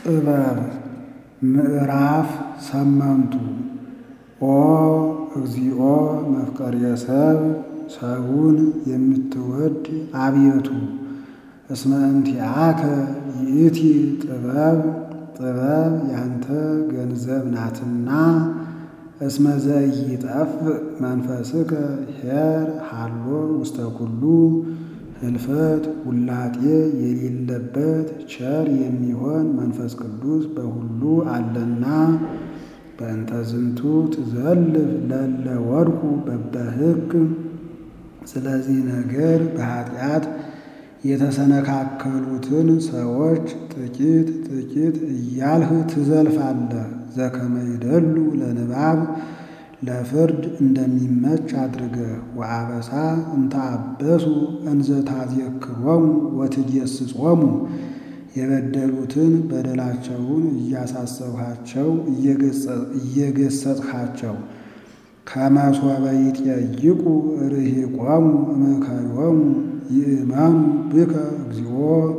ጥበብ ምዕራፍ ሰመንቱ ኦ እግዚኦ መፍቀሬ ሰብ ሰውን የምትወድ አቤቱ እስመ እንቲአከ ይእቲ ጥበብ ጥበብ ያንተ ገንዘብ ናትና እስመ ዘኢይጠፍእ መንፈስከ ኄር ሀሎ ውስተ ኩሉ ህልፈት ውላጤ የሌለበት ቸር የሚሆን መንፈስ ቅዱስ በሁሉ አለና በእንተ ዝንቱ ትዘልፍ ለለ ወድቁ በበሕግ ስለዚህ ነገር በኃጢአት የተሰነካከሉትን ሰዎች ጥቂት ጥቂት እያልህ ትዘልፋለህ። ዘከመ ይደሉ ለንባብ ለፍርድ እንደሚመች አድርገህ ወአበሳ እንተ አበሱ እንዘ ታዜክሮሙ ወትጌስጾሙ የበደሉትን በደላቸውን እያሳሰብሃቸው እየገሰጽሃቸው ከመሶበ ይጠይቁ ርሂቆሙ እምከዮሙ ይእመኑ ብከ እግዚኦ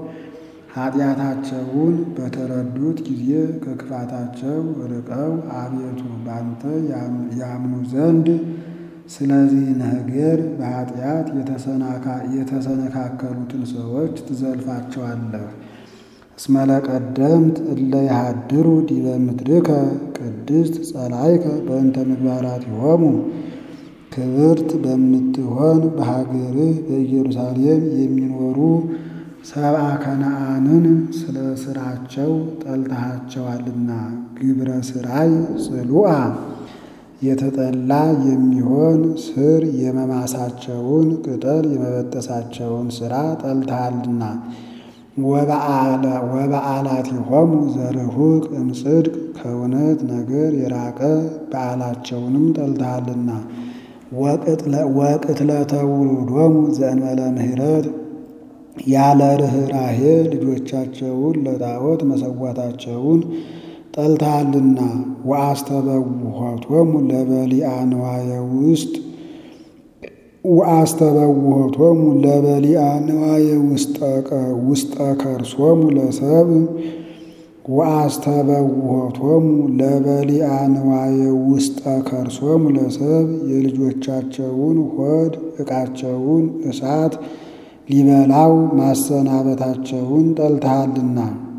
ኃጢአታቸውን በተረዱት ጊዜ ከክፋታቸው ርቀው አቤቱ ባንተ ያምኑ ዘንድ ስለዚህ ነገር በኃጢአት የተሰነካከሉትን ሰዎች ትዘልፋቸዋለህ። እስመ ለቀደምት እለ ይሃድሩ ዲበ ምድርከ ቅድስት ጸላይከ በእንተ ምግባራቲሆሙ ክብርት በምትሆን በሀገርህ በኢየሩሳሌም የሚኖሩ ሰብአ ከነዓንን ስለ ሥራቸው ጠልተሃቸዋልና ግብረ ሥራይ ጽሉአ የተጠላ የሚሆን ስር የመማሳቸውን ቅጠል የመበጠሳቸውን ሥራ ጠልተሃልና ወበዓላቲሆሙ ዘርሁቅ እምጽድቅ ከእውነት ነገር የራቀ በዓላቸውንም ጠልተሃልና ወቅትለተ ውሉዶሙ ዘእንበለ ምሕረት ያለ ርኅራሄ ልጆቻቸውን ለጣዖት መሰዋታቸውን ጠልተሃልና ወአስተበውሖቶሙ ለበሊአ ንዋየ ውስጥ ወአስተበውሖቶሙ ለበሊአ ንዋየ ውስጠ ከርሶሙ ለሰብ ወአስተበውሖቶሙ ለበሊአ ንዋየ ውስጠ ከርሶሙ ለሰብ የልጆቻቸውን ሆድ ዕቃቸውን እሳት ሊበላው ማሰናበታቸውን ጠልተሃልና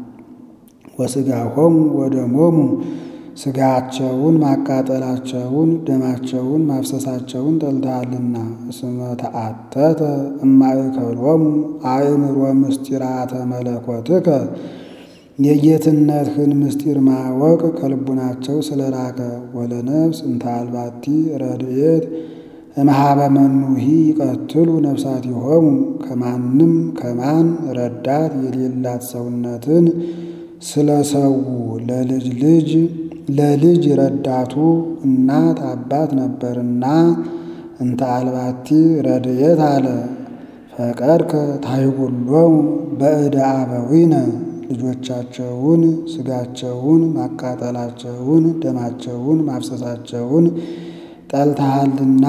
ወሥጋሆሙ ወደሞሙ ሥጋቸውን ማቃጠላቸውን ደማቸውን ማፍሰሳቸውን ጠልተሃልና እስመ ተአተተ እማእከሎሙ አእምሮ ምስጢራተ መለኮትከ የጌትነትህን ምስጢር ማወቅ ከልቡናቸው ስለራቀ ወለነፍስ እንተ አልባቲ ረድኤት እምኀበ መኑሂ ይቀትሉ ነፍሳቲሆሙ ከማንም ከማን ረዳት የሌላት ሰውነትን ስለሰዉ ለልጅ ልጅ ለልጅ ረዳቱ እናት አባት ነበርና እንተ አልባቲ ረድኤት አለ። ፈቀድከ ታይጉሎሙ በእደ አበዊነ ልጆቻቸውን ሥጋቸውን ማቃጠላቸውን ደማቸውን ማፍሰሳቸውን ጠልተሃልና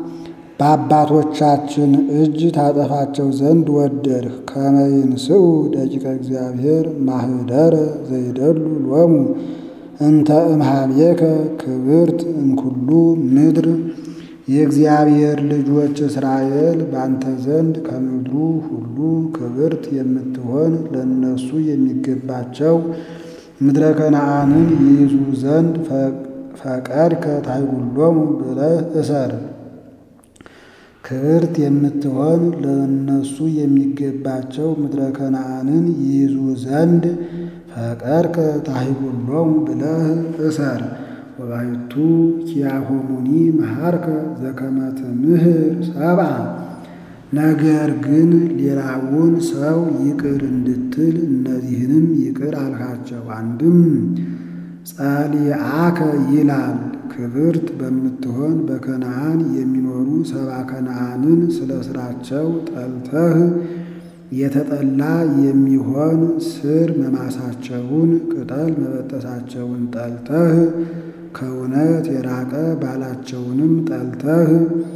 በአባቶቻችን እጅ ታጠፋቸው ዘንድ ወደድህ። ከመ ይንስኡ ደቂቀ እግዚአብሔር ማህደረ ዘይደሉ ሎሙ እንተ እምኀቤከ ክብርት እምኩሉ ምድር የእግዚአብሔር ልጆች እስራኤል ባንተ ዘንድ ከምድሩ ሁሉ ክብርት የምትሆን ለእነሱ የሚገባቸው ምድረ ከነዓንን ይይዙ ዘንድ ፈቀድከ ታይጉሎሙ ብለህ እሰር። ክብርት የምትሆን ለእነሱ የሚገባቸው ምድረ ከነዓንን ይይዙ ዘንድ ፈቀድከ ታይጉሎሙ ብለህ እሰር። ወባሕቱ ኪያሆሙኒ መሃርከ ዘከመ ትምህር ሰብአ ነገር ግን ሌላውን ሰው ይቅር እንድትል እነዚህንም ይቅር አልካቸው። አንድም ጸሊአከ ይላል ክብርት በምትሆን በከነዓን የሚኖሩ ሰብአ ከነዓንን ስለ ሥራቸው ጠልተህ የተጠላ የሚሆን ስር መማሳቸውን ቅጠል መበጠሳቸውን ጠልተህ ከእውነት የራቀ ባላቸውንም ጠልተህ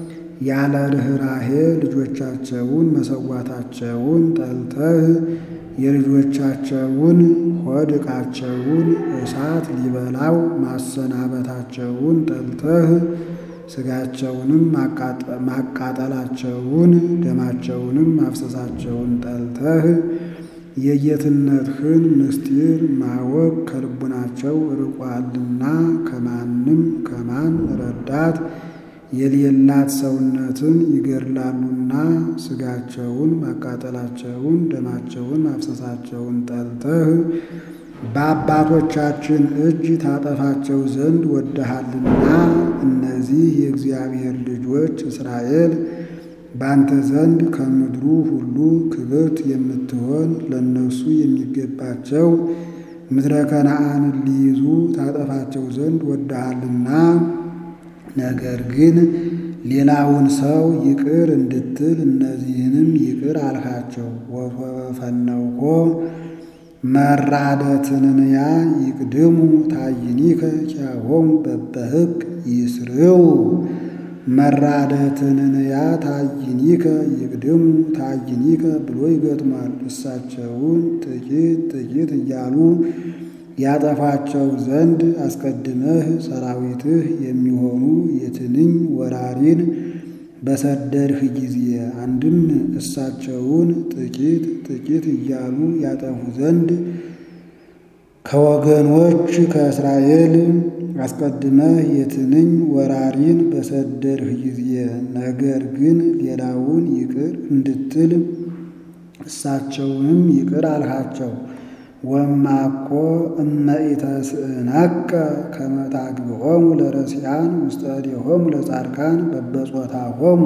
ያለ ርኅራሄ ልጆቻቸውን መሰዋታቸውን ጠልተህ የልጆቻቸውን ሆድ ዕቃቸውን እሳት ሊበላው ማሰናበታቸውን ጠልተህ ሥጋቸውንም ማቃጠላቸውን ደማቸውንም ማፍሰሳቸውን ጠልተህ የጌትነትህን ምስጢር ማወቅ ከልቡናቸው ርቋልና ከማንም ከማን ረዳት የሌላት ሰውነትን ይገድላሉና ሥጋቸውን ማቃጠላቸውን ደማቸውን ማፍሰሳቸውን ጠልተህ በአባቶቻችን እጅ ታጠፋቸው ዘንድ ወደሃልና እነዚህ የእግዚአብሔር ልጆች እስራኤል ባንተ ዘንድ ከምድሩ ሁሉ ክብርት የምትሆን ለእነሱ የሚገባቸው ምድረ ከነዓንን ሊይዙ ታጠፋቸው ዘንድ ወደሃልና ነገር ግን ሌላውን ሰው ይቅር እንድትል እነዚህንም ይቅር አልካቸው። ወፈነውኮ መራደትንያ ይቅድሙ ታይኒከ ኪያሆሙ በበሕግ ይስርው መራደትንያ ታይኒከ ይቅድሙ ታይኒከ ብሎ ይገጥማል። እሳቸውን ጥቂት ጥቂት እያሉ ያጠፋቸው ዘንድ አስቀድመህ ሰራዊትህ የሚሆኑ የትንኝ ወራሪን በሰደድህ ጊዜ አንድም እሳቸውን ጥቂት ጥቂት እያሉ ያጠፉ ዘንድ ከወገኖች ከእስራኤል አስቀድመህ የትንኝ ወራሪን በሰደድህ ጊዜ ነገር ግን ሌላውን ይቅር እንድትል እሳቸውንም ይቅር አልሃቸው። ወማኮ እመኢተስእነከ ከመ ታግብሖሙ ለረሲዓን ውስተ እዴሆሙ ለጻድቃን በበጾታሆሙ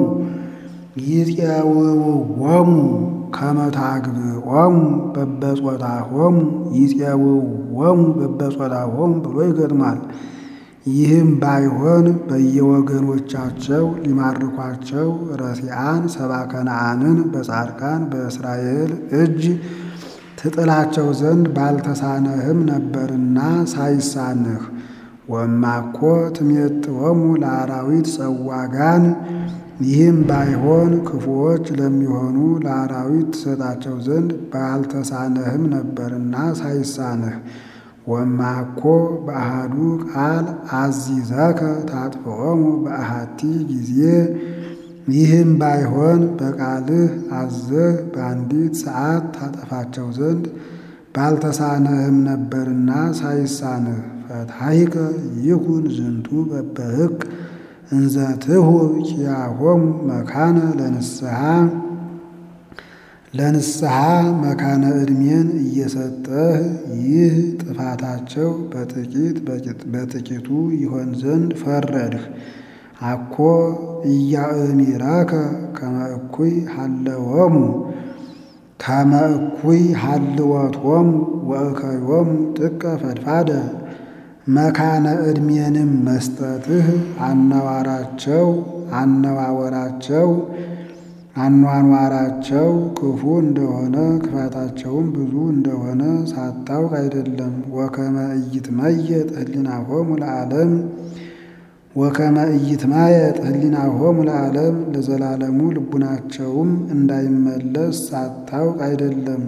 ይፄውውዎሙ ከመ ታግብሖሙ በበጾታሆሙ ይፄውውዎሙ በበጾታሆሙ ብሎ ይገጥማል። ይህም ባይሆን በየወገኖቻቸው ሊማርኳቸው ረሲዓን ሰባ ከነዓንን በጻድቃን በእስራኤል እጅ ትጥላቸው ዘንድ ባልተሳነህም ነበርና ሳይሳንህ። ወማኮ ትሜጥወሙ ለአራዊት ጸዋጋን ይህም ባይሆን ክፉዎች ለሚሆኑ ለአራዊት ትሰጣቸው ዘንድ ባልተሳነህም ነበርና ሳይሳንህ። ወማኮ በአሃዱ ቃል አዚዘከ ታጥፍዖሙ በአሃቲ ጊዜ ይህም ባይሆን በቃልህ አዘህ በአንዲት ሰዓት ታጠፋቸው ዘንድ ባልተሳነህም ነበርና ሳይሳንህ። ፈትሐይከ ይኩን ዝንቱ በበሕግ እንዘትሁ ኪያሆሙ መካነ ለንስሐ ለንስሐ መካነ ዕድሜን እየሰጠህ ይህ ጥፋታቸው በጥቂት በጥቂቱ ይሆን ዘንድ ፈረድህ። አኮ ኢያእሚረከ ከመ እኩይ ሀለወሙ ከመ እኩይ ሀልወቶሙ ወእከዮሙ ጥቀ ፈድፋደ መካነ ዕድሜንም መስጠትህ አነዋራቸው አነዋወራቸው አኗኗራቸው ክፉ እንደሆነ ክፋታቸውም ብዙ እንደሆነ ሳታውቅ አይደለም። ወከመ ኢይትመየጥ ህሊናሆሙ ለዓለም ወከመ ኢይትማየጥ ህሊናሆሙ ለዓለም ለዘላለሙ ልቡናቸውም እንዳይመለስ ሳታውቅ አይደለም።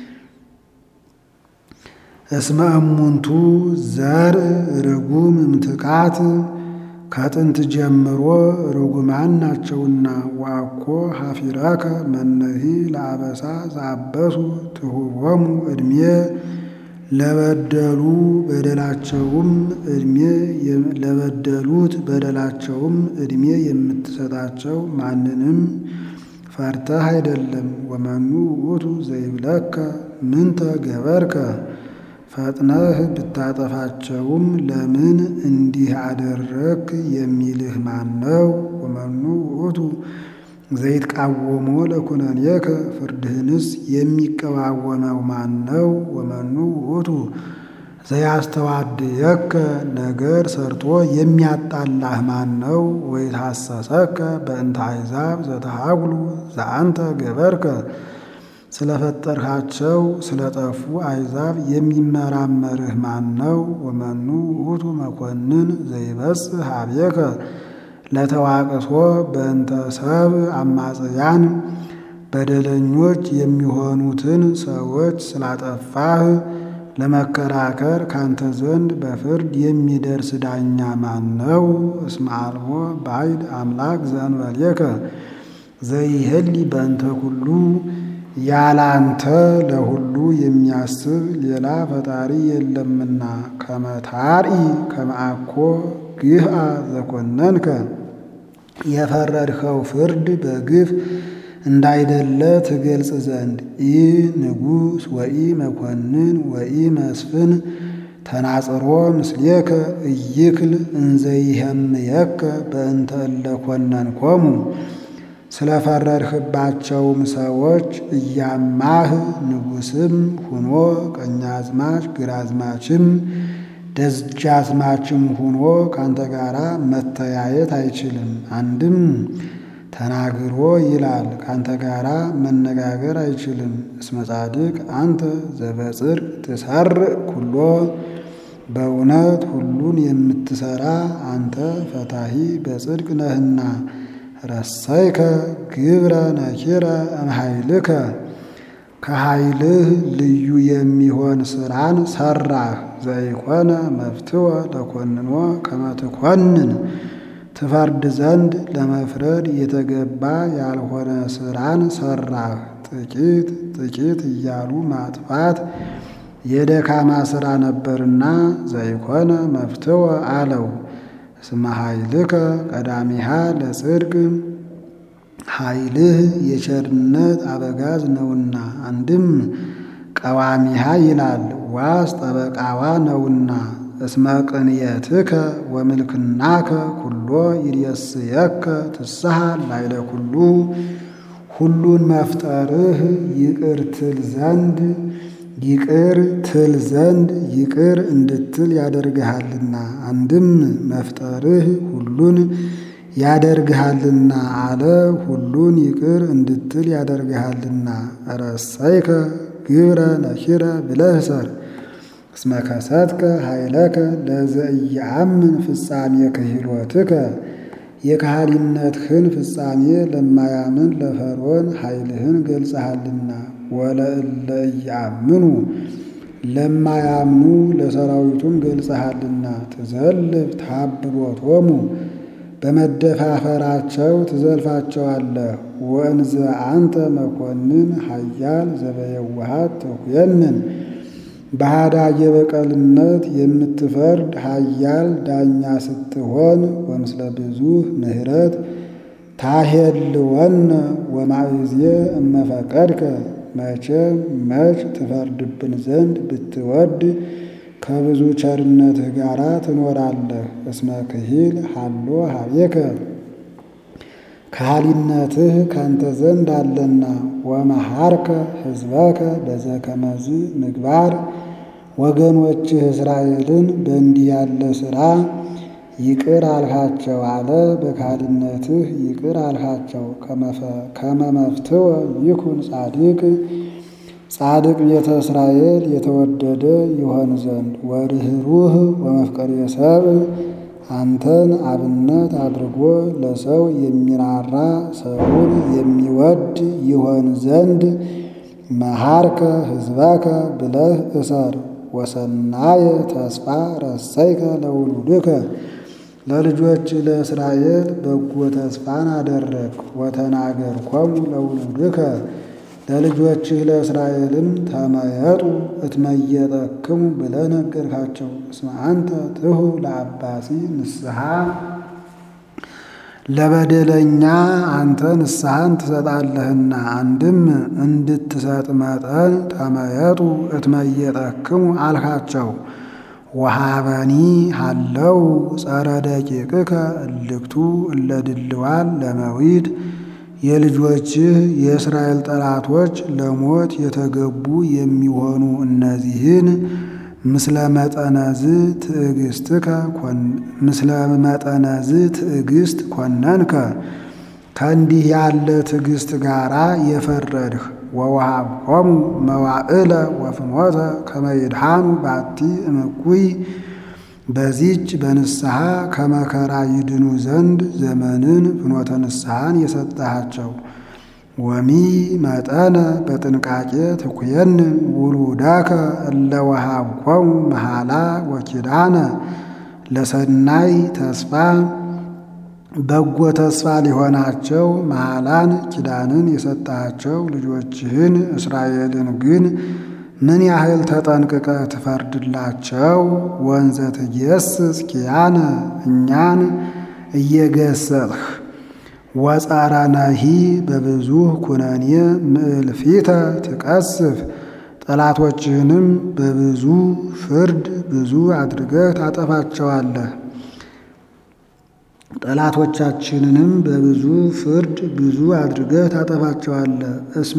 እስመ እሙንቱ ዘርእ ርጉም እምትካት ከጥንት ጀምሮ ርጉማን ናቸውና። ዋኮ ሀፊረከ መነሂ ለአበሳ ዘአበሱ ትሁቦሙ ዕድሜ ለበደሉ በደላቸውም ዕድሜ ለበደሉት በደላቸውም ዕድሜ የምትሰጣቸው ማንንም ፈርተህ አይደለም። ወመኑ ውእቱ ዘይብለከ ምንተ ገበርከ ፈጥነህ ብታጠፋቸውም ለምን እንዲህ አደረግ የሚልህ ማን ነው? ወመኑ ውእቱ ዘይትቃወሞ ለኩነኔከ ፍርድህንስ የሚቀዋወመው ማን ነው? ወመኑ ውእቱ ዘያስተዋድየከ ነገር ሰርቶ የሚያጣላህ ማን ነው? ወይትሐሰሰከ በእንተ አሕዛብ ዘተሃጉሉ ዘአንተ ገበርከ ስለፈጠርካቸው ስለጠፉ አሕዛብ የሚመራመርህ ማን ነው? ወመኑ ውእቱ መኮንን ዘይበጽሕ ኀቤከ ለተዋቅሶ በእንተ ሰብእ አማጽያን በደለኞች የሚሆኑትን ሰዎች ስላጠፋህ ለመከራከር ካንተ ዘንድ በፍርድ የሚደርስ ዳኛ ማን ነው? እስመ አልቦ ባዕድ አምላክ ዘእንበሌከ ዘይህሊ በእንተ ኩሉ ያላንተ ለሁሉ የሚያስብ ሌላ ፈጣሪ የለምና። ከመታርኢ ከመአኮ ግህአ ዘኮነንከ የፈረድኸው ፍርድ በግፍ እንዳይደለ ትገልጽ ዘንድ ኢ ንጉሥ ወኢ መኮንን ወኢ መስፍን ተናጽሮ ምስሌከ እይክል እንዘይህምየከ በእንተ እለ ኮነንኮሙ ስለፈረድህባቸውም ሰዎች እያማህ ንጉሥም ሁኖ ቀኛዝማች ግራዝማችም ደጃዝማችም ሁኖ ካንተ ጋራ መተያየት አይችልም። አንድም ተናግሮ ይላል ካንተ ጋራ መነጋገር አይችልም። እስመ ጻድቅ አንተ ዘበጽድቅ ትሰርዕ ኩሎ በእውነት ሁሉን የምትሰራ አንተ ፈታሂ በጽድቅ ነህና። ረሰይከ ግብረ ነኪረ እምኃይልከ ከኃይልህ ልዩ የሚሆን ስራን ሰራህ። ዘይኮነ መፍትወ ለኮንኖ ከመ ትኮንን ትፈርድ ዘንድ ለመፍረድ የተገባ ያልሆነ ስራን ሰራህ። ጥቂት ጥቂት እያሉ ማጥፋት የደካማ ስራ ነበርና ዘይኮነ መፍትወ አለው። እስመ ኃይልከ ቀዳሚሃ ለጽድቅ ኃይልህ የቸርነት አበጋዝ ነውና። አንድም ቀዋሚሃ ይላል ዋስ ጠበቃዋ ነውና። እስመ ቅንየትከ ወምልክናከ ኩሎ ይሬስየከ ትስሐ ላይለ ኩሉ ሁሉን መፍጠርህ ይቅር ትል ዘንድ ይቅር ትል ዘንድ ይቅር እንድትል ያደርግሃልና። አንድም መፍጠርህ ሁሉን ያደርግሃልና አለ ሁሉን ይቅር እንድትል ያደርግሃልና። ረሰይከ ግብረ ነኪረ ብለህ ሰር እስመ ከሰትከ ኃይለከ ለዘኢየአምን ፍጻሜ ክህሎትከ የካህሊነትህን ፍጻሜ ለማያምን ለፈርዖን ኃይልህን ገልጸሃልና። ወለእለ ኢየአምኑ ለማያምኑ ለሰራዊቱም ገልጸሃልና። ትዘልፍ ታብሎቶሙ በመደፋፈራቸው ትዘልፋቸዋለህ። ወእንዘ አንተ መኮንን ኃያል ዘበየዋሃት ተኩየንን በሃዳየ በቀልነት የምትፈርድ ኃያል ዳኛ ስትሆን ወምስለ ብዙኅ ምሕረት ታሄልወነ ወማእዜ እመፈቀድከ መቼም መች ትፈርድብን ዘንድ ብትወድ ከብዙ ቸርነትህ ጋር ትኖራለህ። እስመ ክሂል ሀሎ ሀቤከ ካህሊነትህ ካንተ ዘንድ አለና። ወመሃርከ ሕዝበከ በዘከመዝ ምግባር ወገኖችህ እስራኤልን በእንዲህ ያለ ሥራ ይቅር አልካቸው አለ። በካህሊነትህ ይቅር አልካቸው። ከመመፍትወ ይኩን ጻድቅ ጻድቅ ቤተ እስራኤል የተወደደ ይሆን ዘንድ ወርኅሩህ ወመፍቀሬ ሰብእ አንተን አብነት አድርጎ ለሰው የሚራራ ሰውን የሚወድ ይሆን ዘንድ መሃርከ ሕዝበከ ብለህ እሰር። ወሰናየ ተስፋ ረሰይከ ለውሉድከ ለልጆች ለእስራኤል በጎ ተስፋን አደረግ። ወተናገርኮሙ ለውሉድከ ለልጆችህ ለእስራኤልም ተመየጡ እትመየጠክሙ ብለህ ነገርካቸው። እስመ አንተ ትሁ ለአባሲ ንስሐ ለበደለኛ አንተ ንስሐን ትሰጣለህና። አንድም እንድትሰጥ መጠን ተመየጡ እትመየጠክሙ አልካቸው። ወሃበኒ ሃለው ጸረ ደቂቅከ እልክቱ እለ ድልዋን ለመዊት የልጆችህ የእስራኤል ጠላቶች ለሞት የተገቡ የሚሆኑ እነዚህን ምስለ መጠነዝ ትዕግስትከ ምስለ መጠነዝ ትዕግስት ኮነንከ ከእንዲህ ያለ ትዕግስት ጋራ የፈረድህ ወወሃብኮሙ መዋዕለ ወፍኖተ ከመ ይድኃኑ ባቲ እምኩይ በዚች በንስሐ ከመከራ ይድኑ ዘንድ ዘመንን ፍኖተ ንስሐን የሰጠሃቸው። ወሚ መጠነ በጥንቃቄ ትኩየን ውሉዳከ እለ ወሃብኮሙ መሃላ ወኪዳነ ለሰናይ ተስፋ በጎ ተስፋ ሊሆናቸው መሃላን ኪዳንን የሰጣቸው ልጆችህን እስራኤልን ግን ምን ያህል ተጠንቅቀ ትፈርድላቸው? ወንዘ ትጌስጽ ኪያነ እኛን እየገሰጥህ ወጸረነሂ በብዙ ኩነኔ ምዕልፊተ ትቀስፍ ጠላቶችህንም በብዙ ፍርድ ብዙ አድርገህ ታጠፋቸዋለህ። ጠላቶቻችንንም በብዙ ፍርድ ብዙ አድርገህ ታጠፋቸዋለህ።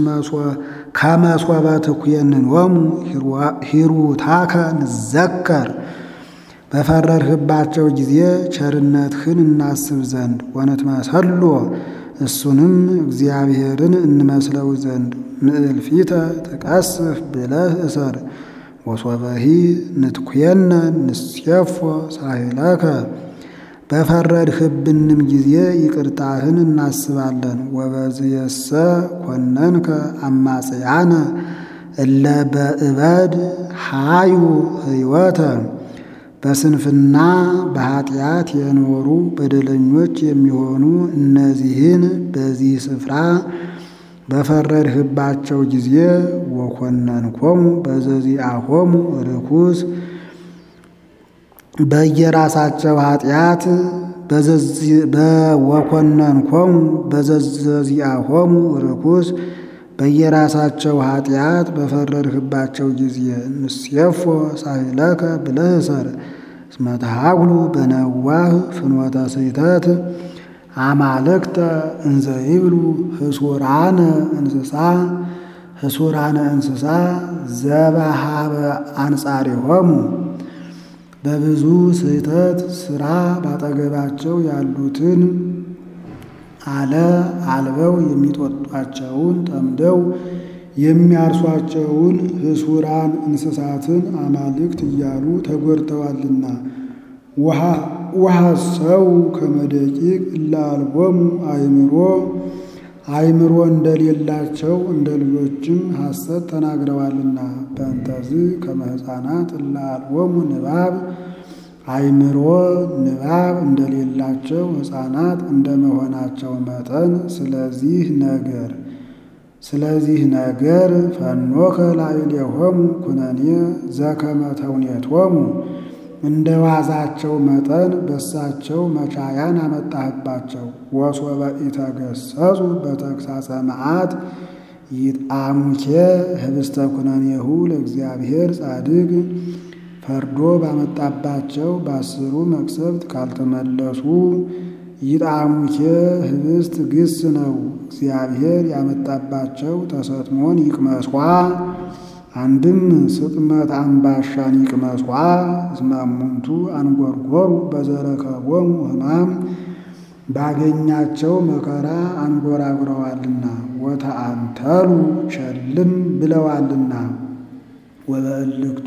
ከመሶበ ትኩየንኖሙ ሂሩታከ ንዘከር በፈረድህባቸው ጊዜ ቸርነትህን እናስብ ዘንድ ወንትመሰሎ እሱንም እግዚአብሔርን እንመስለው ዘንድ ምዕልፊተ ትቀስፍ ብለህ እሰር። ወሶበሂ ንትኩየነ ንሴፎ ሳሂለከ በፈረድህብንም ጊዜ ይቅርታህን እናስባለን። ወበዝየሰ ኮነንከ አማጽያነ እለ በእበድ ሃዩ ህይወተ በስንፍና በኃጢአት የኖሩ በደለኞች የሚሆኑ እነዚህን በዚህ ስፍራ በፈረድህባቸው ጊዜ ወኮነንኮሙ በዘዚአሆሙ ርኩስ በየራሳቸው ኃጢአት ወኮነንኮሙ በዘዚአሆሙ ርኩስ በየራሳቸው ኃጢአት በፈረድህባቸው ጊዜ ንሴፎ ሳሂለከ ብለህ እሰር። እስመ ተሃጉሉ በነዋህ ፍኖተ ስሕተት አማልክተ እንዘ ይብሉ ህሱራነ እንስሳ ህሱራነ እንስሳ ዘበሃበ አንጻሪሆሙ በብዙ ስህተት ስራ ባጠገባቸው ያሉትን አለ አልበው የሚጦጧቸውን ጠምደው የሚያርሷቸውን ህሱራን እንስሳትን አማልክት እያሉ ተጎድተዋልና። ውሃ ሰው ከመደቂቅ እላልቦሙ አይምሮ አይምሮ እንደሌላቸው እንደ ልጆችም ሐሰት ተናግረዋልና። በእንተዝ ከመ ሕፃናት እላልቦሙ ንባብ አይምሮ ንባብ እንደሌላቸው ሕፃናት እንደመሆናቸው መጠን ስለዚህ ነገር ስለዚህ ነገር ፈኖከ ላዕሌሆሙ ኩነኔ ዘከመ ተውኔቶሙ እንደ ዋዛቸው መጠን በሳቸው መቻያን አመጣህባቸው። ወሶበ ኢተገሰጹ በተግሳጸ መዓት ይጣሙኬ ህብስተ ኩነኔሁ ለእግዚአብሔር ጻድቅ ፈርዶ ባመጣባቸው በአስሩ መቅሰፍት ካልተመለሱ ይጣሙኬ ህብስት ግስ ነው። እግዚአብሔር ያመጣባቸው ተሰጥሞን ይቅመስኳ አንድም ስጥመት አምባሻን ይቅመስኳ። እስመ እሙንቱ አንጎርጎሩ በዘረከቦሙ ሕማም ባገኛቸው መከራ አንጎራጉረዋልና ወተአንተሉ ቸልም ብለዋልና ወበእልክቱ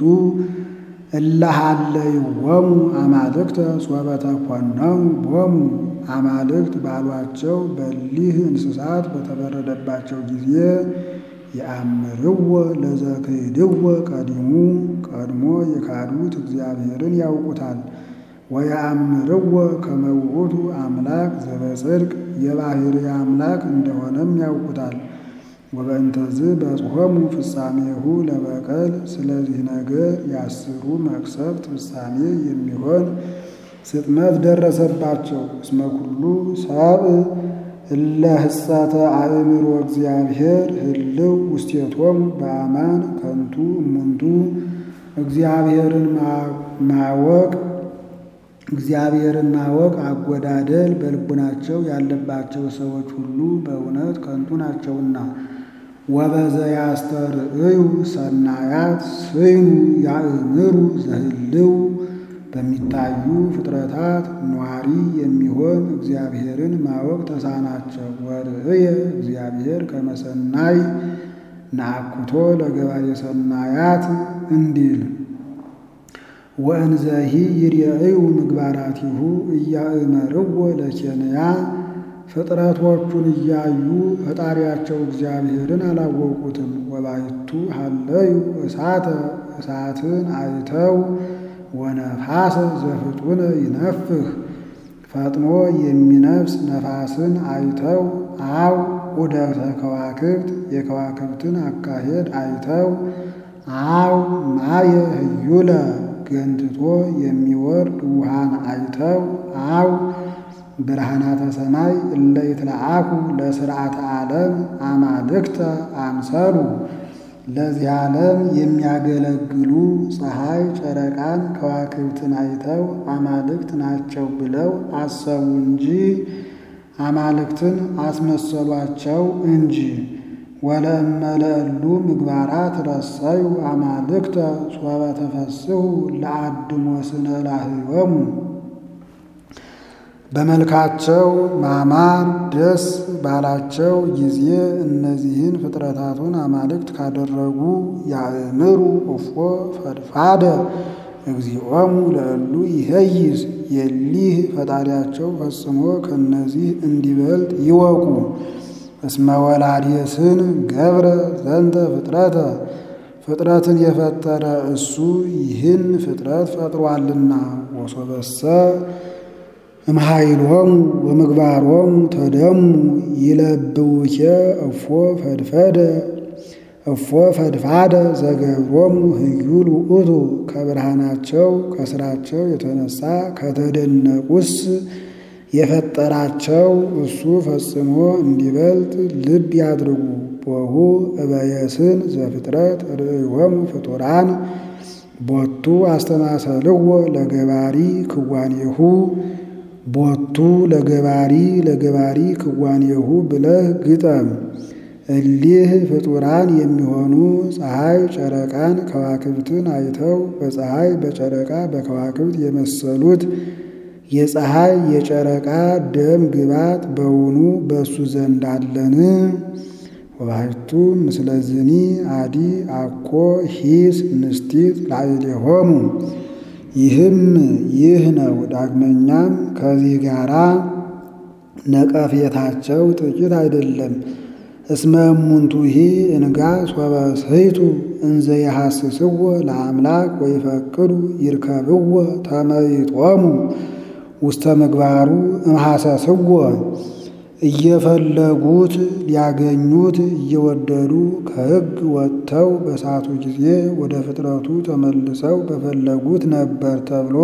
እለሃለይዎሙ አማልክተ ሶበ ተኮነው ቦሙ አማልክት ባሏቸው በሊህ እንስሳት በተበረደባቸው ጊዜ የአምርዎ ለዘክህድዎ ቀዲሙ ቀድሞ የካዱት እግዚአብሔርን ያውቁታል። ወየአምርዎ ከመ ውእቱ አምላክ ዘበጽድቅ የባሕርይ አምላክ እንደሆነም ያውቁታል። ወበእንተዝ በጽሖሙ ፍጻሜሁ ለበቀል ስለዚህ ነገር የአስሩ መቅሰፍት ፍጻሜ የሚሆን ስጥመት ደረሰባቸው። እስመ ኩሉ ሰብእ እለ ህጸተ አእምሮ እግዚአብሔር ህልው ውስቴቶሙ በአማን ከንቱ እሙንቱ እግዚአብሔርን ማወቅ እግዚአብሔርን ማወቅ አጎዳደል በልቡናቸው ያለባቸው ሰዎች ሁሉ በእውነት ከንቱ ናቸውና። ወበዘ ያስተርእዩ ሰናያት ስይኑ ያእምሩ ዘህልው በሚታዩ ፍጥረታት ኗሪ የሚሆን እግዚአብሔርን ማወቅ ተሳናቸው። ወርእየ እግዚአብሔር ከመሰናይ ናአኩቶ ለገባሬ ሰናያት እንዲል ወእንዘሂ ይርአዩ ምግባራቲሁ እያእመርዎ ለኬንያ ፍጥረቶቹን እያዩ ፈጣሪያቸው እግዚአብሔርን አላወቁትም። ወባይቱ ሀለዩ እሳተ እሳትን አይተው ወነፋሰ ዘፍጡነ ይነፍህ ፈጥኖ የሚነፍስ ነፋስን አይተው አው ዑደተ ከዋክብት የከዋክብትን አካሄድ አይተው አው ማየ ህዩለ ገንትቶ የሚወርድ ውሃን አይተው አው ብርሃናተ ሰማይ እለ ይትለአኩ ለስርዓተ ዓለም አማልክተ አምሰሉ ለዚህ ዓለም የሚያገለግሉ ፀሐይ፣ ጨረቃን፣ ከዋክብትን አይተው አማልክት ናቸው ብለው አሰቡ እንጂ አማልክትን አስመሰሏቸው እንጂ። ወለእመ ለእሉ ምግባራት ረሰዩ አማልክተ ሶበ ተፈስሑ ለአድሞ ስነ ላህዮሙ በመልካቸው ማማር ደስ ባላቸው ጊዜ እነዚህን ፍጥረታቱን አማልክት ካደረጉ ያእምሩ እፎ ፈድፋደ እግዚኦሙ ለእሉ ይሄይስ የሊህ ፈጣሪያቸው ፈጽሞ ከእነዚህ እንዲበልጥ ይወቁ። እስመ ወላዲስን ገብረ ዘንተ ፍጥረተ ፍጥረትን የፈጠረ እሱ ይህን ፍጥረት ፈጥሯልና ወሶበሰ እምኃይሎሙ ወምግባሮሙ ተደሙ ይለብውኬ እፎ ፈድፈደ እፎ ፈድፋደ ዘገብሮሙ ህዩል ውእቱ ከብርሃናቸው ከስራቸው የተነሳ ከተደነቁስ የፈጠራቸው እሱ ፈጽሞ እንዲበልጥ ልብ ያድርጉ። ቦሁ እበየስን ዘፍጥረት ርእዮሙ ፍጡራን ቦቱ አስተማሰልዎ ለገባሪ ክዋኔሁ ቦቱ ለገባሪ ለገባሪ ክዋኔሁ ብለህ ግጠም። እሊህ ፍጡራን የሚሆኑ ፀሐይ ጨረቃን ከዋክብትን አይተው በፀሐይ በጨረቃ በከዋክብት የመሰሉት የፀሐይ የጨረቃ ደም ግባት በውኑ በእሱ ዘንድ አለን? ወባሕቱ ምስለዝኒ አዲ አኮ ሂስ ንስቲት ላዕሌሆሙ ይህም ይህ ነው። ዳግመኛም ከዚህ ጋራ ነቀፌታቸው ጥቂት አይደለም። እስመ እሙንቱሂ እንጋ ሶበ ስሕቱ እንዘ የሐስስዎ ለአምላክ ወይፈቅዱ ይርከብዎ ተመይጦሙ ውስተ ምግባሩ እምሐሰስዎ እየፈለጉት ሊያገኙት እየወደዱ ከሕግ ወጥተው በሳቱ ጊዜ ወደ ፍጥረቱ ተመልሰው በፈለጉት ነበር ተብሎ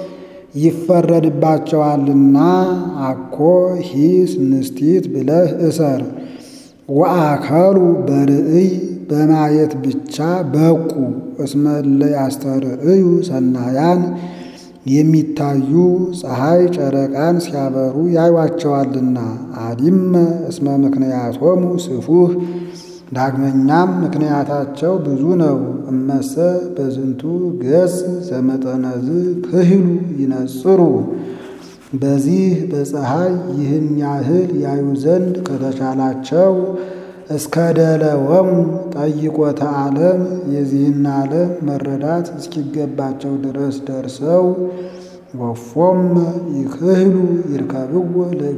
ይፈረድባቸዋልና አኮ ሂስ ንስቲት ብለህ እሰር። ወአከሉ በርእይ በማየት ብቻ በቁ እስመ እለ ያስተርእዩ ሰናያን የሚታዩ ፀሐይ ጨረቃን ሲያበሩ ያዩዋቸዋልና። አዲመ እስመ ምክንያቶሙ ስፉህ ዳግመኛም ምክንያታቸው ብዙ ነው። እመሰ በዝንቱ ገጽ ዘመጠነዝ ክህሉ ይነጽሩ በዚህ በፀሐይ ይህን ያህል ያዩ ዘንድ ከተቻላቸው እስከ ደለወሙ ጠይቆተ ዓለም የዚህን ዓለም መረዳት እስኪገባቸው ድረስ ደርሰው ወፎም ይክህሉ ይርከብዎ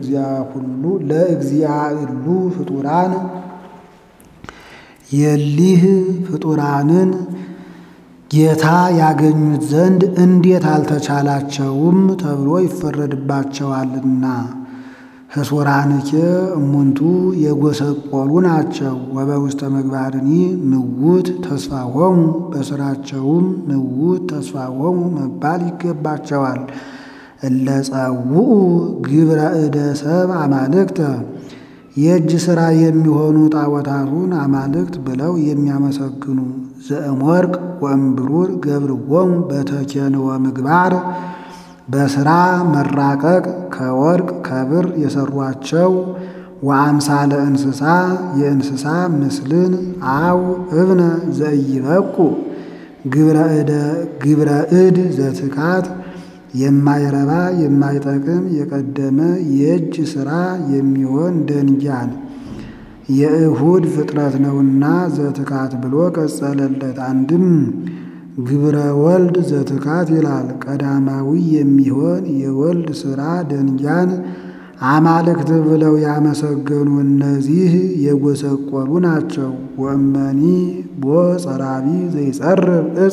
ለእግዚአ እሉ ፍጡራን የሊህ ፍጡራንን ጌታ ያገኙት ዘንድ እንዴት አልተቻላቸውም ተብሎ ይፈረድባቸዋልና። ህሱራንኬ እሙንቱ የጎሰቆሉ ናቸው። ወበውስተ ምግባርኒ ምውት ተስፋሆሙ በስራቸውም ምውት ተስፋሆሙ መባል ይገባቸዋል። እለ ጸውኡ ግብረ እደ ሰብ አማልክተ የእጅ ሥራ የሚሆኑ ጣዖታቱን አማልክት ብለው የሚያመሰግኑ ዘእምወርቅ ወእምብሩር ገብርዎሙ በተኬንወ ምግባር በሥራ መራቀቅ ከወርቅ ከብር የሰሯቸው ወአምሳለ እንስሳ የእንስሳ ምስልን አው እብነ ዘኢይበቁ ግብረ እድ ዘትካት የማይረባ የማይጠቅም የቀደመ የእጅ ሥራ የሚሆን ደንጊያን የእሁድ ፍጥረት ነውና ዘትካት ብሎ ቀጸለለት። አንድም ግብረ ወልድ ዘትካት ይላል። ቀዳማዊ የሚሆን የወልድ ሥራ ደንጊያን አማልክት ብለው ያመሰገኑ እነዚህ የጎሰቆሉ ናቸው። ወእመኒ ቦ ጸራቢ ዘይጸርብ ዕፀ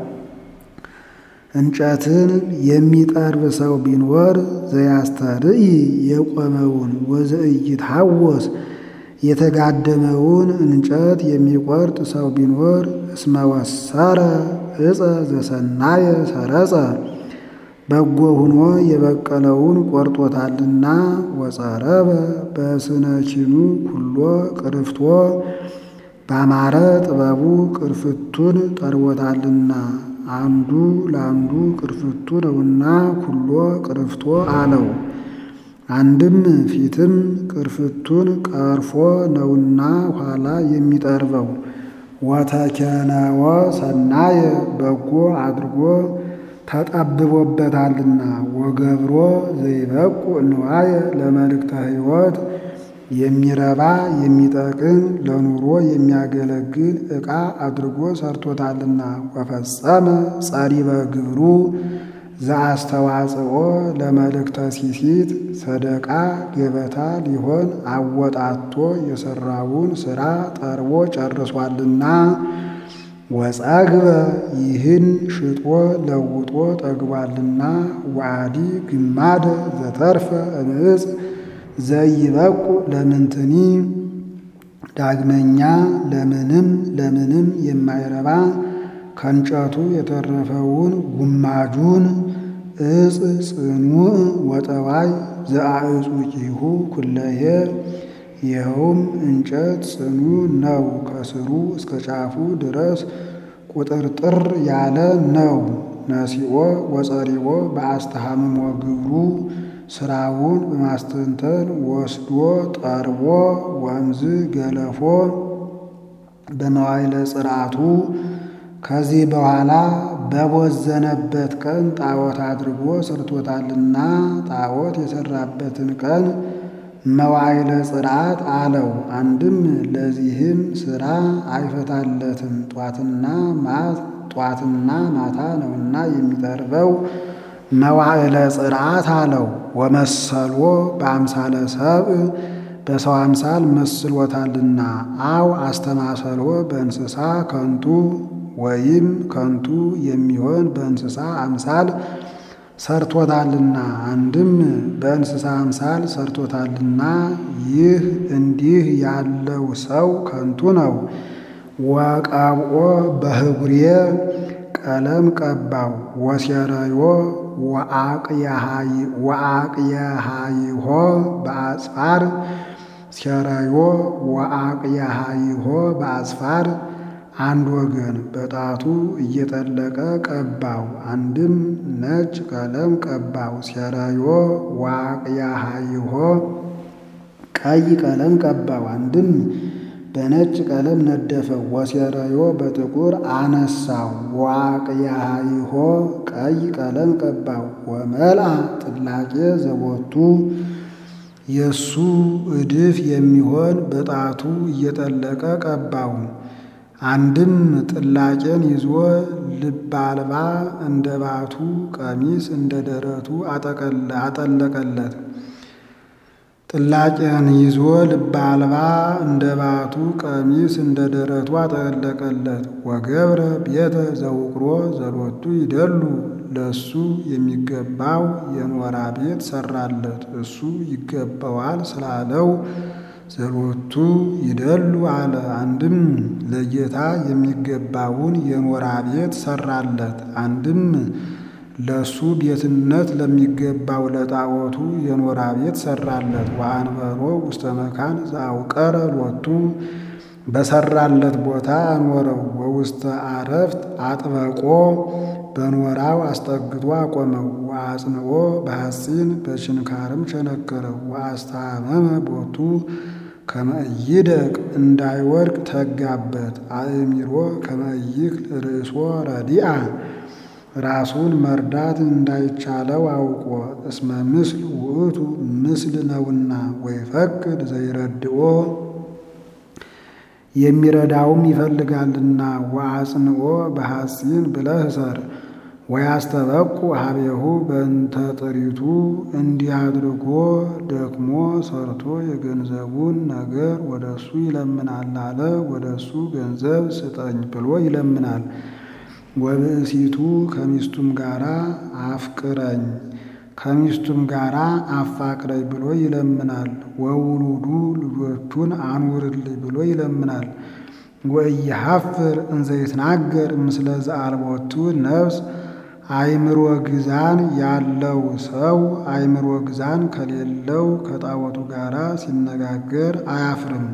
እንጨትን የሚጠርብ ሰው ቢኖር ዘያስተርኢ የቆመውን ወዘኢይትሐወስ የተጋደመውን እንጨት የሚቆርጥ ሰው ቢኖር እስመ ወሰረ ዕፀ ዘሰናየ ሰረጸ በጎ ሆኖ የበቀለውን ቆርጦታልና ወጸረበ በስነኪኑ ኩሎ ቅርፍቶ ባማረ ጥበቡ ቅርፍቱን ጠርቦታልና አንዱ ለአንዱ ቅርፍቱ ነውና ኩሎ ቅርፍቶ አለው። አንድም ፊትም ቅርፍቱን ቀርፎ ነውና ኋላ የሚጠርበው ወተኬነወ ሰናየ በጎ አድርጎ ተጠብቦበታልና ወገብሮ ዘይበቁ ንዋየ ለመልእክተ ሕይወት የሚረባ የሚጠቅም ለኑሮ የሚያገለግል ዕቃ አድርጎ ሰርቶታልና ወፈጸመ ጸሪበ ግብሩ ዘአስተዋጽኦ ለመልእክተ ሲሲት ሰደቃ ገበታ ሊሆን አወጣቶ የሰራውን ሥራ ጠርቦ ጨርሷልና ወጸግበ ይህን ሽጦ ለውጦ ጠግቧልና ወአዲ ግማደ ዘተርፈ እምዕፅ ዘይበቁ ለምንትኒ ዳግመኛ ለምንም ለምንም የማይረባ ከእንጨቱ የተረፈውን ጉማጁን ዕፅ ጽኑዕ ወጠዋይ ዘአዕጹቂሁ ኩለሄ ይኸውም እንጨት ጽኑ ነው፣ ከስሩ እስከ ጫፉ ድረስ ቁጥርጥር ያለ ነው። ነሲኦ ወጸሪኦ በአስተሃምሞ ግብሩ ስራውን በማስተንተን ወስዶ ጠርቦ ወንዝ ገለፎ በመዋይለ ጽርዓቱ ከዚህ በኋላ በቦዘነበት ቀን ጣዖት አድርጎ ሰርቶታልና ጣዖት የሰራበትን ቀን መዋይለ ጽርዓት አለው። አንድም ለዚህም ስራ አይፈታለትም፣ ጧትና ጧትና ማታ ነውና የሚጠርበው መዋዕለ ጽርዓት አለው። ወመሰሎ በአምሳለ ሰብእ በሰው አምሳል መስሎታልና አው አስተማሰሎ በእንስሳ ከንቱ ወይም ከንቱ የሚሆን በእንስሳ አምሳል ሰርቶታልና አንድም በእንስሳ አምሳል ሰርቶታልና ይህ እንዲህ ያለው ሰው ከንቱ ነው። ወቀብኦ በህጉሬ ቀለም ቀባው ወሴረዮ ወአቅየሃይሆ በአጽፋር ሴረዮ ወአቅየሃይሆ በአጽፋር አንድ ወገን በጣቱ እየጠለቀ ቀባው። አንድም ነጭ ቀለም ቀባው። ሴረዮ ወአቅየሃይሆ ቀይ ቀለም ቀባው። አንድም በነጭ ቀለም ነደፈው። ወሴረዮ በጥቁር አነሳው። ወአቅየሃይሆ ቀይ ቀለም ቀባው። ወመልአ ጥላቄ ዘቦቱ የእሱ እድፍ የሚሆን በጣቱ እየጠለቀ ቀባው። አንድም ጥላቄን ይዞ ልብ አልባ እንደ ባቱ ቀሚስ እንደ ደረቱ አጠለቀለት። ጥላቄን ይዞ ልብ አልባ እንደ ባቱ ቀሚስ እንደ ደረቱ አጠለቀለት። ወገብረ ቤተ ዘውቅሮ ዘሎቱ ይደሉ ለእሱ የሚገባው የኖራ ቤት ሰራለት። እሱ ይገባዋል ስላለው ዘሎቱ ይደሉ አለ። አንድም ለጌታ የሚገባውን የኖራ ቤት ሰራለት። አንድም ለእሱ ቤትነት ለሚገባው ለጣዖቱ የኖራ ቤት ሰራለት። ወአንበሮ ውስተ መካን ዘአውቀረ ሎቱ በሰራለት ቦታ አኖረው። ወውስተ አረፍት አጥበቆ በኖራው አስጠግቶ አቆመው። ወአጽንኦ በሐፂን በችንካርም ቸነከረው። ወአስታመመ ቦቱ ከመ ኢይደቅ እንዳይወድቅ ተጋበት። አእሚሮ ከመ ኢይክል ርእሶ ረዲአ ራሱን መርዳት እንዳይቻለው አውቆ እስመ ምስል ውእቱ ምስል ነውና ወይፈቅድ ዘይረድኦ የሚረዳውም ይፈልጋልና። ወአጽንኦ በሐፂን ብለህ ሰር ወያስተበቁ ሀቤሁ በእንተ ጥሪቱ እንዲህ አድርጎ ደክሞ ሰርቶ የገንዘቡን ነገር ወደ እሱ ይለምናል አለ። ወደ እሱ ገንዘብ ስጠኝ ብሎ ይለምናል። ወብእሲቱ ከሚስቱም ጋራ አፍቅረኝ ከሚስቱም ጋራ አፋቅረኝ ብሎ ይለምናል። ወውሉዱ ልጆቹን አኑርልኝ ብሎ ይለምናል። ወኢይሐፍር እንዘ ይትናገር ምስለ ዘአልቦቱ ነፍስ አእምሮ ግዛን ያለው ሰው አእምሮ ግዛን ከሌለው ከጣዖቱ ጋራ ሲነጋገር አያፍርም።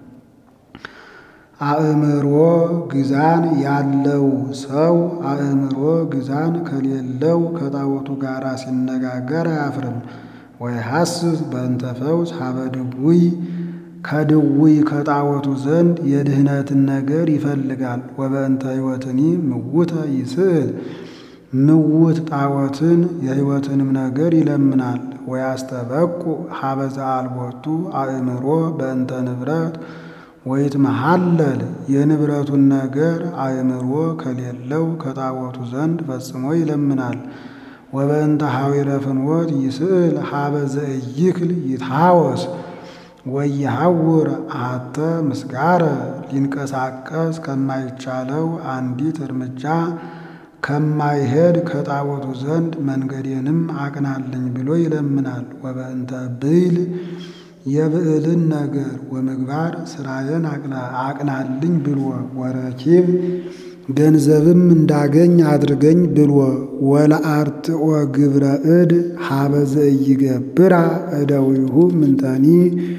አእምሮ ግዛን ያለው ሰው አእምሮ ግዛን ከሌለው ከጣዖቱ ጋራ ሲነጋገር አያፍርም። ወይሐስስ በእንተ ፈውስ ሀበ ድውይ ከድውይ ከጣዖቱ ዘንድ የድህነትን ነገር ይፈልጋል። ወበእንተ ሕይወትኒ ምውተ ይስእል ምውት ጣዖትን የሕይወትንም ነገር ይለምናል። ወያስተበቁ ሀበ ዘአልቦቱ አእምሮ በእንተ ንብረት ወይትመሐለል የንብረቱን ነገር አእምሮ ከሌለው ከጣዖቱ ዘንድ ፈጽሞ ይለምናል። ወበእንተ ሐዊረ ፍኖት ይስእል ሀበ ዘእይክል ይትሐወስ ወይሐውር አተ ምስጋረ ሊንቀሳቀስ ከማይቻለው አንዲት እርምጃ ከማይሄድ ከጣዖቱ ዘንድ መንገዴንም አቅናልኝ ብሎ ይለምናል። ወበእንተ ብይል የብዕልን ነገር ወምግባር ስራዬን አቅናልኝ ብሎ ወረኪብ ገንዘብም እንዳገኝ አድርገኝ ብሎ ወለአርትኦ ግብረ እድ ሀበ ዘኢይገብራ እደዊሁ ምንተኒ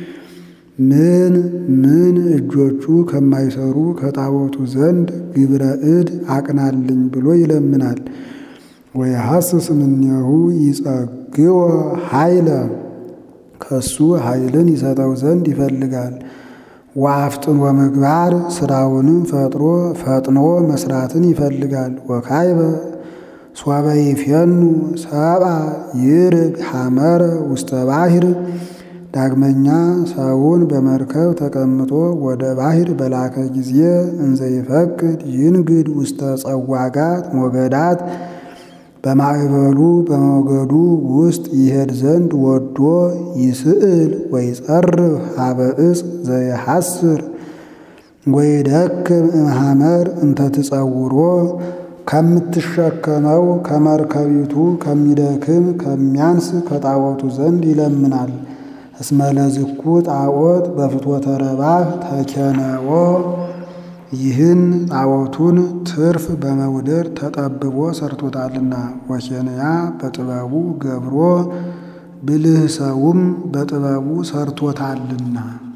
ምን ምን እጆቹ ከማይሰሩ ከጣዖቱ ዘንድ ግብረ እድ አቅናልኝ ብሎ ይለምናል። ወይሐስስ እምኔሁ ይጸግወ ኃይለ ከሱ ኃይልን ይሰጠው ዘንድ ይፈልጋል። ወአፍጥኖ ምግባር ስራውንም ፈጥሮ ፈጥኖ መስራትን ይፈልጋል። ወካይበ ሶበ ይፌኑ ሰብአ ይርግ ሐመረ ውስተ ባሕር ዳግመኛ ሰውን በመርከብ ተቀምጦ ወደ ባሕር በላከ ጊዜ እንዘ ይፈቅድ ይንግድ ውስተ ጸዋጋት ሞገዳት በማዕበሉ በሞገዱ ውስጥ ይሄድ ዘንድ ወዶ ይስእል ወይጸርፍ ሀበ ዕፅ ዘይሐስር ወይደክም እምሐመር እንተ ትጸውሮ ከምትሸከመው ከመርከቢቱ ከሚደክም ከሚያንስ ከጣዖቱ ዘንድ ይለምናል። እስመ ለዝኩ ጣዖት በፍትወተ ረባህ ተኬነዎ ይህን ጣዖቱን ትርፍ በመውደድ ተጠብቦ ሰርቶታልና። ወኬንያ በጥበቡ ገብሮ ብልህ ሰውም በጥበቡ ሰርቶታልና።